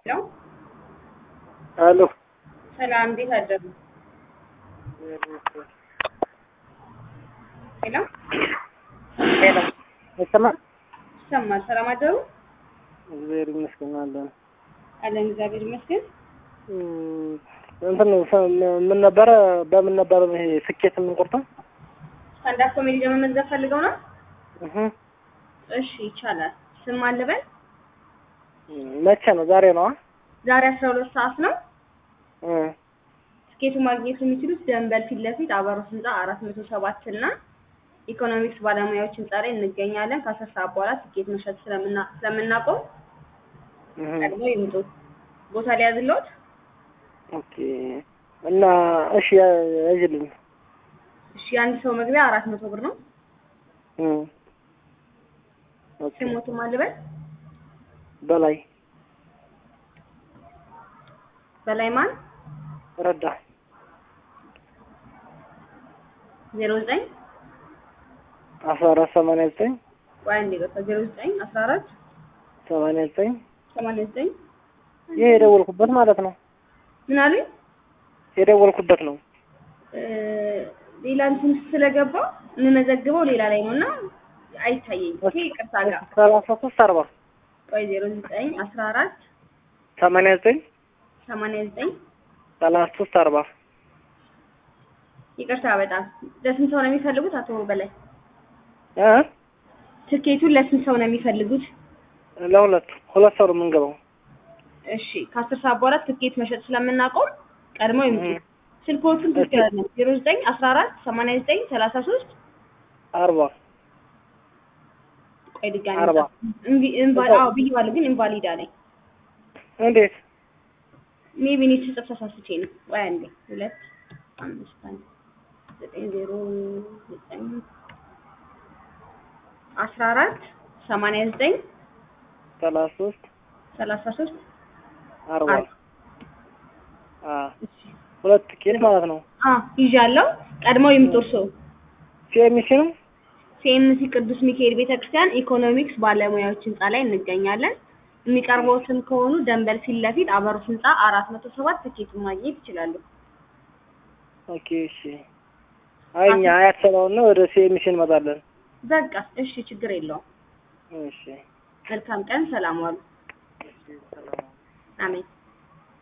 ሄሎ አሎ ሰላም፣ እንዴት አደሩ? ሄሎ ሄሎ ይሰማል? ይሰማል። ሰላም አደሩ? እግዚአብሔር ይመስገን አለን። አለን እግዚአብሔር ይመስገን። እም፣ እንትን ሰ- ምን ነበረ በምን ነበረ ይሄ ስኬት የምንቆርጠው? ስታንዳፕ ኮሜዲ ለመመዝገብ ፈልገው ነው? እህ እሺ ይቻላል። ስም ማን ልበል? መቼ ነው? ዛሬ ነው? ዛሬ አስራ ሁለት ሰዓት ነው። እ ትኬቱ ማግኘት የሚችሉት ደንበል ፊት ለፊት አበሮት ህንፃ አራት መቶ ሰባት እና ኢኮኖሚክስ ባለሙያዎች ህንፃ ላይ እንገኛለን። ከአስር ሰዓት በኋላ ትኬት መሸጥ ስለምና ስለምናቆም እህ ቀድሞ ይምጡ። ቦታ ሊያዝልዎት? ኦኬ። እና እሺ ያዥልኝ። እሺ የአንድ ሰው መግቢያ አራት መቶ ብር ነው። እ ኦኬ። ስሞቱ ማን ልበል? በላይ በላይ ማን? ረዳ ዜሮ ዘጠኝ አስራ አራት ሰማንያ ዘጠኝ ወይ አንዴ ገባ ዜሮ ዘጠኝ አስራ አራት ሰማንያ ዘጠኝ ሰማንያ ዘጠኝ ይሄ የደወልኩበት ማለት ነው። ምን አሉኝ? የደወልኩበት ነው። እ ሌላ እንትን ስለገባ የምመዘግበው ሌላ ላይ ነው እና አይታየኝም። ይሄ ይቅርታ ጋር ሰላሳ ሶስት አርባ ቆይ ዜሮ ዘጠኝ አስራ አራት ሰማንያ ዘጠኝ ሰማንያ ዘጠኝ ሰላሳ ሶስት አርባ ይቅርታ በጣም ለስንት ሰው ነው የሚፈልጉት? አቶ በላይ እ ትኬቱን ለስንት ሰው ነው የሚፈልጉት? ለሁለት ሁለት ሰው ነው የምንገባው። እሺ ከአስር ሰዓት በኋላ ትኬት መሸጥ ስለምናቆም ቀድመው ይምጡ። እህ ስልኮቹን ትክክል አይደለም። ዜሮ ዘጠኝ አስራ አራት ሰማንያ ዘጠኝ ሰላሳ ሶስት አርባ ቆይ ድጋሚ አርባ እምቢ ኢንቫ- አዎ ብዬዋለሁ፣ ግን ኢንቫሊድ አለኝ። እንዴት ሜቢ እኔ ስጽፍ ተሳስቼ ነው። ቆይ አንዴ ሁለት አምስት አንድ ዘጠኝ ዜሮ ዘጠኝ አስራ አራት ሰማንያ ዘጠኝ ሰላሳ ሶስት ሰላሳ ሶስት አርባ አርባ። አ ሁለት ቲኬት ማለት ነው። አ ይዣለሁ። ቀድመው ይምጡ እርስዎ። ሲኤምሲ ነው። ሲኤምሲ ቅዱስ ሚካኤል ቤተክርስቲያን ኢኮኖሚክስ ባለሙያዎች ህንፃ ላይ እንገኛለን። የሚቀርበውትም ከሆኑ ደንበል ፊት ለፊት አበሮት ህንፃ አራት መቶ ሰባት ትኬቱን ማግኘት ይችላሉ። ኦኬ እሺ። አይ እኛ አያት ስለሆነ ወደ ሲኤምሲ እንመጣለን። በቃ እሺ፣ ችግር የለውም። እሺ መልካም ቀን፣ ሰላም ዋሉ። እሺ፣ ሰላም አሜን።